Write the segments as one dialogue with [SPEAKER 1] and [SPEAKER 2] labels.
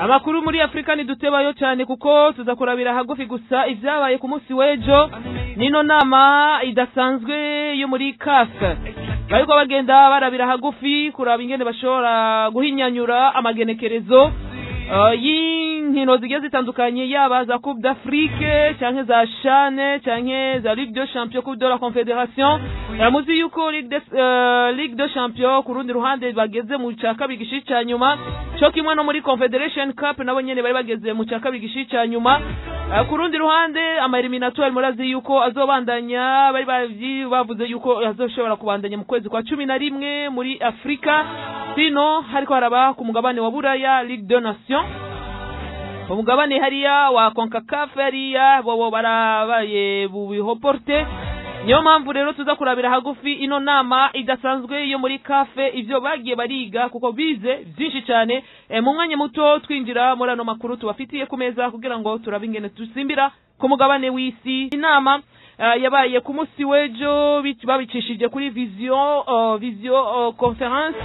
[SPEAKER 1] amakuru muri afurika ntidutebayo cyane kuko tuza kurabira hagufi gusa ibyabaye ku munsi w'ejo nino nama idasanzwe yo muri kafe bariko bagenda barabira hagufi kuraba ingene bashobora guhinyanyura amagenekerezo uh, y'inkino zigiye zitandukanye yaba za coupe d'afrique canke za shane canke za ligue de champion coupe de la confederation yamuzi yuko ligue de, uh, ligue de champion ku rundi ruhande bageze mu ca kabiri gishi ca nyuma co kimwe no muri confederation cup nabo nyene bari bageze mu ca kabiri gishi ca nyuma uh, ku rundi ruhande ama eliminatoire murazi yuko azobandanya bari bavyi bavuze yuko azoshobora kubandanya mu kwezi kwa cumi na rimwe muri afurika sino hariko haraba ku mugabane wa buraya ligue de nation umugabane hariya wa concacaf hariya bobo barabaye bubihoporte niyo mpamvu rero tuza kurabira hagufi ino nama idasanzwe yo muri kafe ivyo bagiye bariga kuko bize vyinshi cane e, mu mwanya muto twinjira muri ano makuru tubafitiye ku meza kugira ngo turabe ingene dusimbira ku mugabane w'isi inama uh, yabaye ku munsi w'ejo bic- babicishije kuri vision uh, vision uh, conference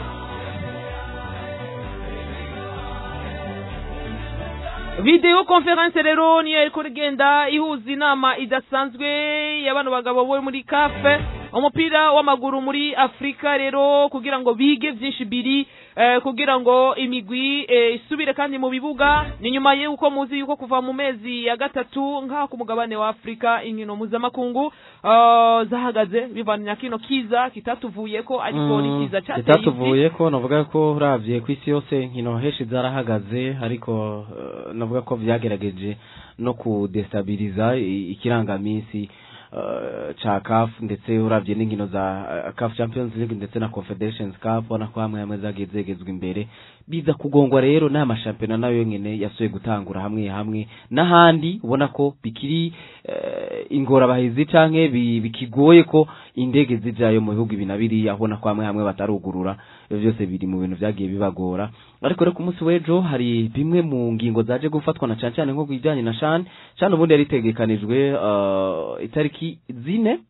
[SPEAKER 1] video conference rero niyo yariko rigenda ihuza inama idasanzwe y'abano bagabo bo muri kafe umupira w'amaguru muri afurika rero kugira ngo bige vyinshi biri eh, kugira ngo imigwi eh, isubire kandi mu bibuga ni nyuma y'uko muzi yuko kuva mu mezi ya gatatu nk'aha ku mugabane wa afurika inkino mpuzamakungu uh, zahagaze bivana kino kiza kitatuvuyeko ariko ni kiza cateye isi
[SPEAKER 2] kitatuvuye ko navuga ko uravye ku isi yose nkino henshi zarahagaze ariko eh, navuga ko vyagerageje no kudestabiliza i- ikirangaminsi eh, ca CAF ndetse uravye n'inkino za eh, CAF Champions League ndetse na Confederations Cup ubona ko hamwe hamwe zagiye zegezwa imbere biza kugongwa rero n'aya mashampiyona nayo nyene yasuye gutangura hamwe hamwe n'ahandi ubona ko bikiri eh, ingorabahizi canke bi- bikigoye ko indege zijayo mu bihugu ibi na biriya ubona ko hamwe hamwe batarugurura ivyo byose biri mu bintu vyagiye bibagora ariko rero ku munsi w'ejo hari bimwe mu ngingo zaje gufatwa na cane cane nko kubijanye na shan shan ubundi yari itegekanijwe uh, itariki zine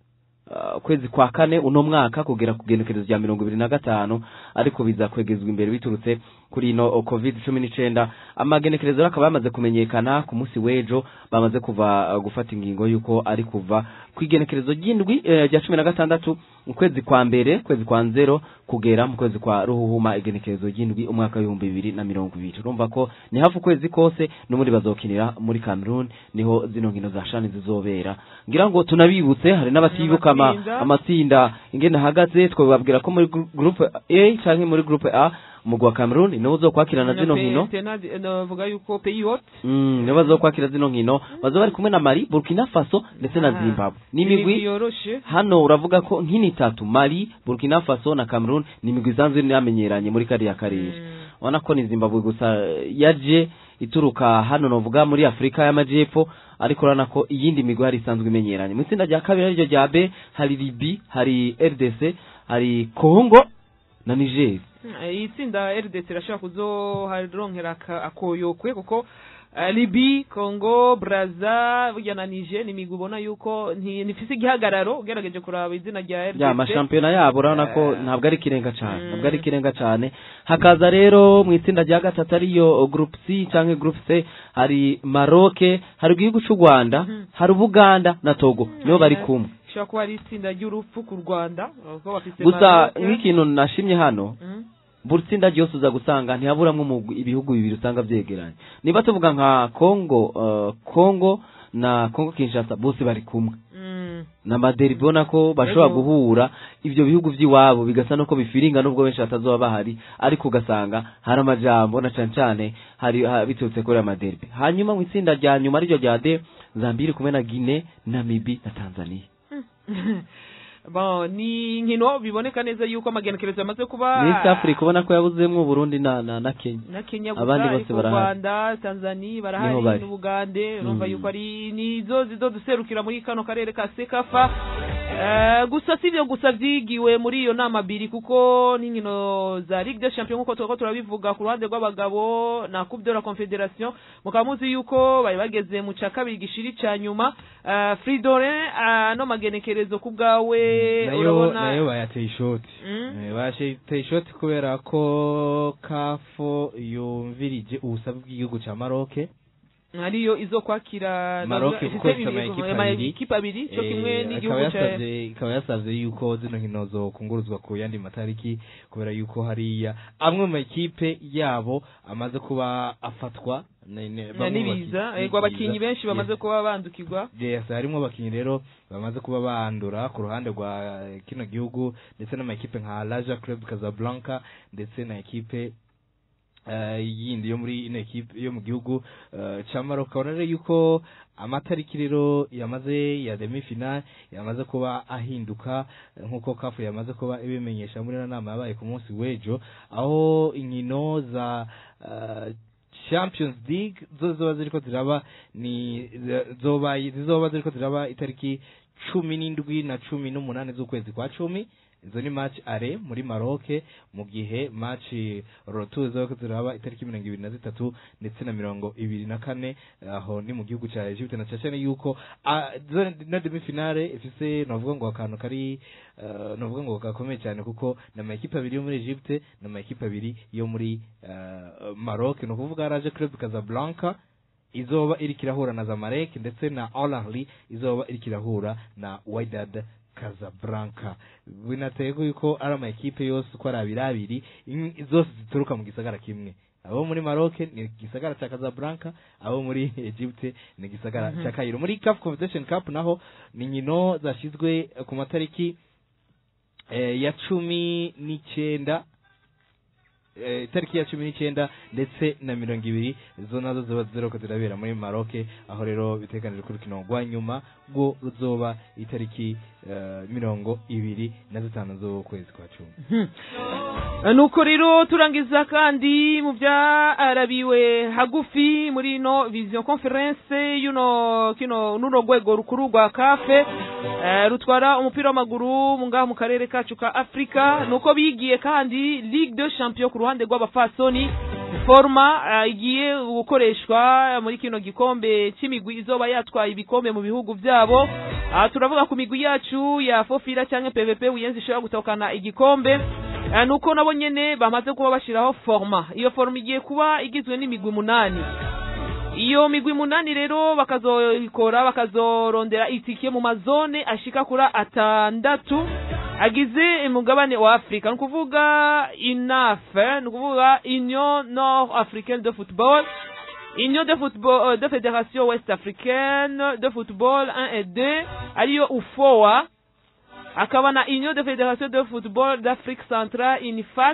[SPEAKER 2] uh, ukwezi kwa kane uno mwaka kugera ku genekerezo rya mirongo ibiri na gatanu ariko biza kwegezwa imbere biturutse kuri ino uh, covid cumi n'icenda amagenekerezo rero akaba yamaze kumenyekana ku munsi w'ejo bamaze kuva uh, gufata ingingo y'uko ari kuva ku igenekerezo ry'indwi eh, rya cumi na gatandatu mu kwezi kwa mbere kwezi kwa nzero kugera mu kwezi kwa ruhuhuma igenekerezo ry'indwi umwaka w'ibihumbi bibiri na mirongo ibiri urumva ko ni hafi ukwezi kose n'ubundi bazokinira muri cameroon niho zino nkino za shani zizobera ngira ngo tunabibutse hari n'abatibuka ama-
[SPEAKER 1] Amatsinda.
[SPEAKER 2] amatsinda ingene ahagaze twababwira ko muri gru- groupe a canke muri groupe a umugwi wa cameroon niwo uzokwakirana zino nkino
[SPEAKER 1] navuga yuko peyiwote
[SPEAKER 2] Mm, nibo bazokwakira zino nkino bazoba bari kumwe na mali burkina faso ndetse na
[SPEAKER 1] Ah.
[SPEAKER 2] zimbabwe n'imigwi
[SPEAKER 1] yoroshe
[SPEAKER 2] hano uravuga ko nk'ini itatu mali burkina faso na cameroon ni imigwi isanzwe yamenyeranye muri kariya karere ubona ko ni zimbabwe gusa eh, yaje ituruka hano novuga muri afurika y'amajyepfo ariko urabona ko iyindi migwi hari isanzwe imenyeranye mu itsinda rya kabiri ariryo rya b hari libi hari rdc hari congo na niger
[SPEAKER 1] iyi tsinda rdc irashobora kuzoharonkera aka- akoyokwe kuko eh, libi congo braza burya na nije ni imigwi ubona yuko nti- ntifise igihagararo ugerageje kuraba izina rya
[SPEAKER 2] ya
[SPEAKER 1] rdc
[SPEAKER 2] amashampiyona yabo urabona ko
[SPEAKER 1] Eh.
[SPEAKER 2] ntabwo ari ikirenga cyane
[SPEAKER 1] Mm.
[SPEAKER 2] ntabwo ari ikirenga cyane hakaza rero mu itsinda rya gatatu ariyo group c cyangwa group c hari maroke hari igihugu cy'u rwanda
[SPEAKER 1] Mhm.
[SPEAKER 2] hari ubuganda na togo nibo bari
[SPEAKER 1] Eh,
[SPEAKER 2] kumwe
[SPEAKER 1] ishobora kuba ari itsinda ry'urupfu ku rwanda kuko bafise
[SPEAKER 2] gusa
[SPEAKER 1] Maroc.
[SPEAKER 2] nk'ikintu nashimye hano
[SPEAKER 1] Mm.
[SPEAKER 2] buri tsinda ryose uza gusanga ntihaburamwo umugwi- ibihugu bibiri usanga vyegeranye niba tuvuga nka congo uh, congo na congo kinshasa bose bari kumwe
[SPEAKER 1] Mm.
[SPEAKER 2] na maderi ubona ko bashobora
[SPEAKER 1] Ego.
[SPEAKER 2] guhura ibyo bihugu by'iwabo bigasa nuko bifiringa nubwo benshi batazoba bahari ariko ugasanga hari amajambo na cane cane hari ha- biturutse kuri amaderbi hanyuma mu itsinda rya nyuma ariryo rya de zambia iri kumwe na guine namibi na tanzania
[SPEAKER 1] bon ni inkino biboneka neza yuko amagenekerezo yamaze kuba
[SPEAKER 2] muri east africa ubona ko yabuzemwo uburundi na, na, na kenya
[SPEAKER 1] na kenya gusa
[SPEAKER 2] Abandi bose
[SPEAKER 1] ariko u
[SPEAKER 2] barahari.
[SPEAKER 1] rwanda tanzania
[SPEAKER 2] Niho
[SPEAKER 1] barahari
[SPEAKER 2] bari.
[SPEAKER 1] n'ubugande urumva
[SPEAKER 2] Mm.
[SPEAKER 1] yuko ari nizo zizo duserukira muri kano karere ka sekafa Eh, gusa si ibyo gusa byigiwe muri iyo nama abiri kuko n'inkino za ligue des champions nk'uko turiko turabivuga ku ruhande rw'abagabo na coupe de la confederation mukaba muzi yuko bari bageze mu ca kabiri gishiri ca nyuma Eh, fridolin ano magenekerezo ku bwawe
[SPEAKER 3] nayo
[SPEAKER 1] urabona
[SPEAKER 3] nayo bayateye ishoti
[SPEAKER 1] Mm.
[SPEAKER 3] Eh, bayateye ishoti kubera ko kafo yumvirije ubusabe bw'igihugu ca maroke
[SPEAKER 1] ariyo izo kwakira
[SPEAKER 3] Maroc
[SPEAKER 1] ifite
[SPEAKER 3] kuko ifite
[SPEAKER 1] ibihugu-
[SPEAKER 3] amakipe
[SPEAKER 1] ama-
[SPEAKER 3] abiri.
[SPEAKER 1] ikipe abiri cyo kimwe
[SPEAKER 3] Eh,
[SPEAKER 1] n'igihugu
[SPEAKER 3] ikaba
[SPEAKER 1] ca
[SPEAKER 3] yasavye ikaba yasavye yuko zino nkino zokunguruzwa ku yandi matariki kubera yuko hariya amwe mu makipe yabo amaze kuba afatwa ne- ne-
[SPEAKER 1] na
[SPEAKER 3] bamwe mu
[SPEAKER 1] n'ibiza
[SPEAKER 3] baki-
[SPEAKER 1] ego abakinyi
[SPEAKER 3] n'ibiza.
[SPEAKER 1] benshi bamaze
[SPEAKER 3] Yes.
[SPEAKER 1] kuba bandukirwa
[SPEAKER 3] yes harimwo abakinyi rero bamaze kuba bandura ku ruhande rwa kino gihugu ndetse n'amakipe nka Raja Club Casablanca ndetse na ekipe eh, yindi yo muri ino ekipe yo mu gihugu eh, ca Maroc ukabona rero yuko amatariki rero yamaze ya demi final yamaze kuba ahinduka eh, nk'uko kafu yamaze kuba ibimenyesha muri ino nama yabaye ku munsi w'ejo aho inkino za eh, Champions League zo zoba ziriko ziraba ni zoba zizoba ziriko ziraba itariki cumi n'indwi na cumi n'umunani z'ukwezi kwa cumi izo ni match are muri Maroc mu gihe match rotu ziriko ziraba itariki mirongo ibiri na zitatu ndetse na mirongo ibiri na kane aho ni mu gihugu ca Egypte na cacane yuko ah, zo- na demi finale ifise novuga ngo akantu kari eh, novuga ngo gakomeye cyane kuko ni amakipe abiri yo muri Egypte ni amakipe abiri yo muri eh, Maroc ni ukuvuga Raja Club Casablanca izoba iriko irahura na Zamalek ndetse na Al Ahly izoba iriko irahura na Wydad Casablanca binateye yuko ari amakipe yose uko ari abiri abiri in- zose zituruka mu gisagara kimwe abo muri Maroc ni igisagara ca Casablanca abo muri Egypte ni igisagara
[SPEAKER 1] Mhm.
[SPEAKER 3] ca Cairo muri CAF Confederation Cup naho ni nkino zashizwe ku matariki eh, ya cumi n'icyenda eh, itariki ya cumi n'icyenda ndetse na mirongo ibiri zo nazo ziba ziriko zirabera muri Maroc aho rero biteganijwe ko urukino rwa nyuma rwo ruzoba itariki eh, mirongo ibiri na zitanu z'ukwezi kwa cumi
[SPEAKER 1] nuko rero turangiza kandi mu byarabiwe hagufi muri ino vision conference yuno kino nuno rwego rukuru rwa kafe eh, rutwara umupira w'amaguru mu ngaha mu karere kacu ka afurika nuko bigiye kandi ligue de champion ku ruhande rw'abafasoni forma eh, igiye gukoreshwa muri kino gikombe cy'imigwi izoba yatwaye ibikombe mu bihugu byabo aha turavuga ku migwi yacu ya fofira cyangwa pvp wiyenzi ishobora gutahukana igikombe Eh, nuko nabo nyene bamaze kuba bashiraho forma iyo forma igiye kuba igizwe n'imigwi munani iyo migwi munani rero bakazoikora bakazorondera itike mu mazone ashika kuri atandatu agize umugabane wa afurika ni ukuvuga inafe ni ukuvuga union nord africaine de football union de football euh, de fédération ouest africaine de football 1 et 2 ariyo ufoa akaba na union de fédération de football d'afrique centrale unifac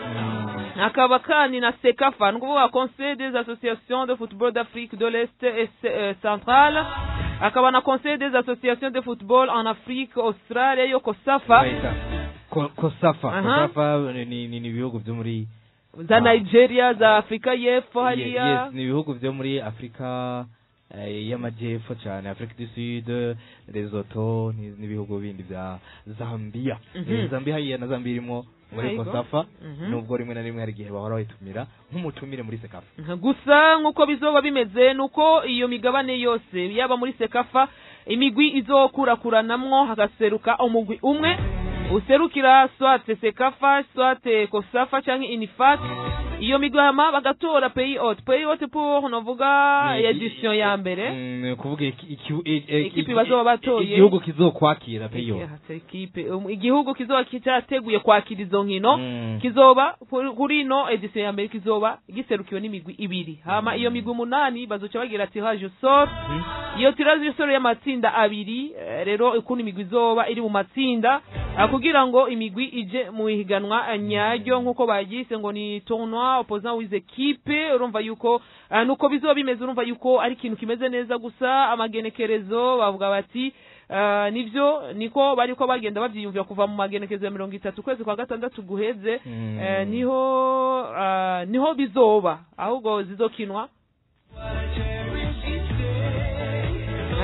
[SPEAKER 1] akaba kandi na sekafa ni ukuvuga conseil des associations de football d'afrique de l'est et ce- euh, centrale akaba na conseil des associations de football en afrique australia yo kosafa
[SPEAKER 3] Bayita Ko- kosafa
[SPEAKER 1] Aha.
[SPEAKER 3] kosafa ni ni ni ibihugu byo muri
[SPEAKER 1] za nigeria za afurika y'epfo
[SPEAKER 3] Ye-
[SPEAKER 1] hariya
[SPEAKER 3] yes ni ibihugu byo muri afurika eh, y'amajyepfo cyane afurika du sud lesotho ni- n'ibihugu bindi bya zambia
[SPEAKER 1] Mhm.
[SPEAKER 3] Eh, zambia hariya na zambia irimo muri
[SPEAKER 1] Yego.
[SPEAKER 3] kosafa
[SPEAKER 1] Mhm.
[SPEAKER 3] nubwo rimwe na rimwe hari igihe bahora bayitumira nk'umutumire muri sekafa
[SPEAKER 1] gusa nk'uko bizoba bimeze nuko iyo migabane yose yaba muri sekafa imigwi izokurakuranamwo hagaseruka umugwi umwe userukira swate sekafa swate kosafa cyangwa inifat iyo migwi hama bagatora peyi ot peyi ot pour novuga
[SPEAKER 3] Ni-
[SPEAKER 1] edition ya mbere
[SPEAKER 3] Mm, ni ukuvuga iki- iki- i- i-
[SPEAKER 1] Ikipe
[SPEAKER 3] i-
[SPEAKER 1] bazoba batoye.
[SPEAKER 3] igihugu kizokwakira peyo
[SPEAKER 1] Aha, ekipe um, igihugu kizoba cyateguye kwakira izo nkino
[SPEAKER 3] Mm.
[SPEAKER 1] kizoba kuri- kuri ino edisiyo ya mbere kizoba giserukiwe n'imigwi ibiri hama iyo migwi umunani bazoca bagira ati haje soro iyo tirazi soro y'amatsinda abiri eh, rero ukuntu imigwi izoba iri mu matsinda ah, kugira ngo imigwi ije mu ihiganwa eh, nyaryo nk'uko bagise ngo ni tournoi opposant with equipe urumva yuko ah, nuko bizoba bimeze urumva yuko ari ikintu kimeze neza gusa amagenekerezo bavuga bati ah, nivyo niko bariko bagenda bavyiyumvira kuva mu magenekerezo ya mirongo itatu ukwezi kwa gatandatu guheze
[SPEAKER 3] Mm.
[SPEAKER 1] eh, niho ah, niho bizoba ahubwo zizokinwa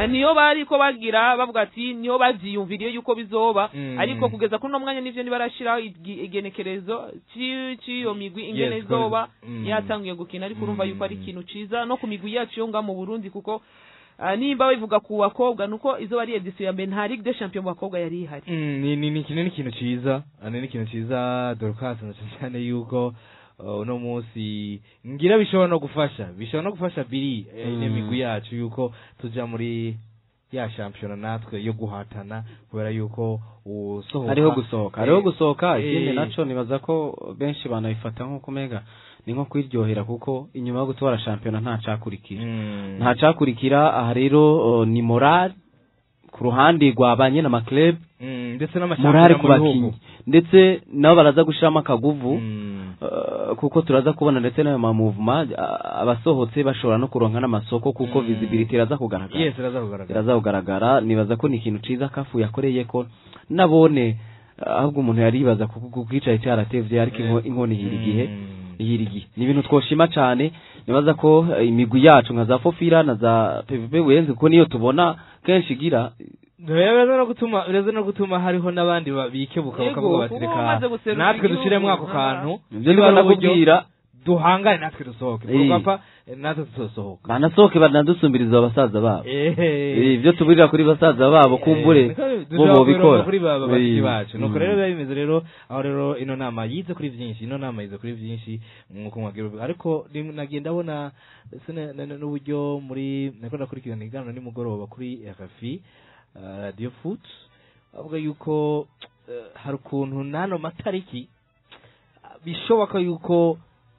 [SPEAKER 1] Eh, niyo bariko bagira bavuga ati niyo bavyiyumviriye yuko bizoba
[SPEAKER 3] Mm.
[SPEAKER 1] ariko kugeza kuri uno mwanya nivyo ntibarashiraho igi- igenekerezo ci- c'iyo migwi ingene
[SPEAKER 3] Yes,
[SPEAKER 1] izoba
[SPEAKER 3] mm.
[SPEAKER 1] yatanguye gukina ariko urumva yuko ari
[SPEAKER 3] Mm.
[SPEAKER 1] ikintu ciza no ku migwi yacu yo nga mu burundi kuko ah, nimba bivuga ku bakobwa nuko izoba ari edisiyo ya mbere nta ligue de champion mu bakobwa yari ihari
[SPEAKER 3] Mm, ni ni ni ikintu ni ikintu ciza Ah, ni ikintu ciza Dorcas na cyane cyane yuko uh, uno munsi ngira bishobora no gufasha bishobora no gufasha biri eh, ine
[SPEAKER 2] Mm.
[SPEAKER 3] migwi yacu yuko tuja muri ya shampiyona natwe yo guhatana kubera yuko usohoka
[SPEAKER 2] hariho gusohoka hariho gusohoka
[SPEAKER 3] Eh.
[SPEAKER 2] ikindi naco nibaza ko benshi banabifata nk'uko umega ni nko kwiryohera kuko inyuma yo gutwara shampiyona nta cakurikira
[SPEAKER 3] Mm.
[SPEAKER 2] nta cakurikira aha rero uh, ni morale ku ruhande rwa ba nyene amaklub
[SPEAKER 3] Mm, ndetse
[SPEAKER 2] morale
[SPEAKER 3] n'amashampiyona
[SPEAKER 2] ku
[SPEAKER 3] mu bihugu
[SPEAKER 2] bakinyi ndetse nabo baraza gushiramo akaguvu
[SPEAKER 3] Mm.
[SPEAKER 2] Uh, kuko turaza kubona ndetse n'ayo mamuvuma uh, abasohotse bashobora no kuronka n'amasoko kuko
[SPEAKER 3] Mm.
[SPEAKER 2] visibility iraza kugaragara
[SPEAKER 3] yes iraza kugaragara
[SPEAKER 2] iraza kugaragara nibaza ko ni ikintu ciza kafu yakoreye ko nabone uh, ahubwo umuntu yaribaza kuko kuko icaye cyaratevye ariko inko- inkoni ihira igihe
[SPEAKER 3] Mm.
[SPEAKER 2] ihira igihe ni ibintu twoshima cane nibaza ko uh, imigwi yacu nka za fofira na za pvp wenze kuko niyo tubona kenshi igira
[SPEAKER 3] biraza no gutuma biraza no gutuma hariho n'abandi ba- bikebuka
[SPEAKER 1] Yego,
[SPEAKER 3] bakavuga bati
[SPEAKER 1] kuba
[SPEAKER 3] reka
[SPEAKER 1] bamaze guserura
[SPEAKER 3] natwe
[SPEAKER 1] igihugu,
[SPEAKER 3] dushiremo ako
[SPEAKER 1] aha.
[SPEAKER 3] kantu
[SPEAKER 2] ivyo
[SPEAKER 3] niba
[SPEAKER 2] niba
[SPEAKER 3] ari uburyo
[SPEAKER 2] nakubwira
[SPEAKER 3] duhangane natwe dusohoke
[SPEAKER 2] Eh.
[SPEAKER 3] tugapfa eh, natwe tuzosohoka
[SPEAKER 2] banasohoke banadusumbiriza abasaza babo
[SPEAKER 3] Eh.
[SPEAKER 2] ivyo tuburira kuri basaza babo kumbure
[SPEAKER 3] Niko
[SPEAKER 2] bo
[SPEAKER 3] dushobora
[SPEAKER 2] bobikora
[SPEAKER 3] kubironka kuri ba- ba- bashiki
[SPEAKER 2] Eh.
[SPEAKER 3] bacu nuko
[SPEAKER 2] Mm.
[SPEAKER 3] rero biba bimeze rero aho rero ino nama yize kuri byinshi ino nama yize kuri byinshi nkuko mwagira ubu- ariko rim- nagiye ndabona ndetse na- na- na- n'uburyo muri nako ndakurikirana iganiro nimugoroba kuri RFI uh, radio foot avuga yuko eh, hari ukuntu n'ano matariki ah, bishoboka yuko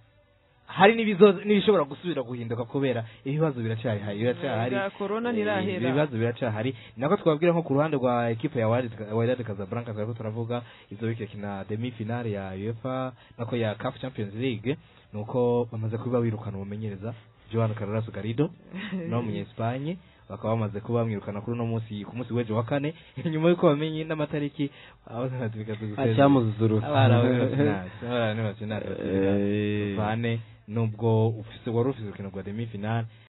[SPEAKER 3] hari n'ibizo- n'ibishobora gusubira guhinduka kubera ibibazo biracyari hari biracyahari
[SPEAKER 1] Bwa corona
[SPEAKER 3] Eh,
[SPEAKER 1] ntirahera
[SPEAKER 3] ibibazo biracyahari nako twabwira nko ku ruhande rwa ekipe ya Wydad Wydad Casablanca turiko turavuga izo bikina demi finale ya UEFA nako ya CAF Champions League nuko bamaze kuba birukana umumenyereza Joan Carlos Garrido no mu Espagne bakaba bamaze kuba bamwirukana kuri uno munsi ku munsi w'ejo wa kane nyuma y'uko bamenye n'amatariki aho
[SPEAKER 2] acyamuzuzuruka
[SPEAKER 3] abana
[SPEAKER 2] Eh.
[SPEAKER 3] bane nubwo ufise wari ufise urukino rwa demi finale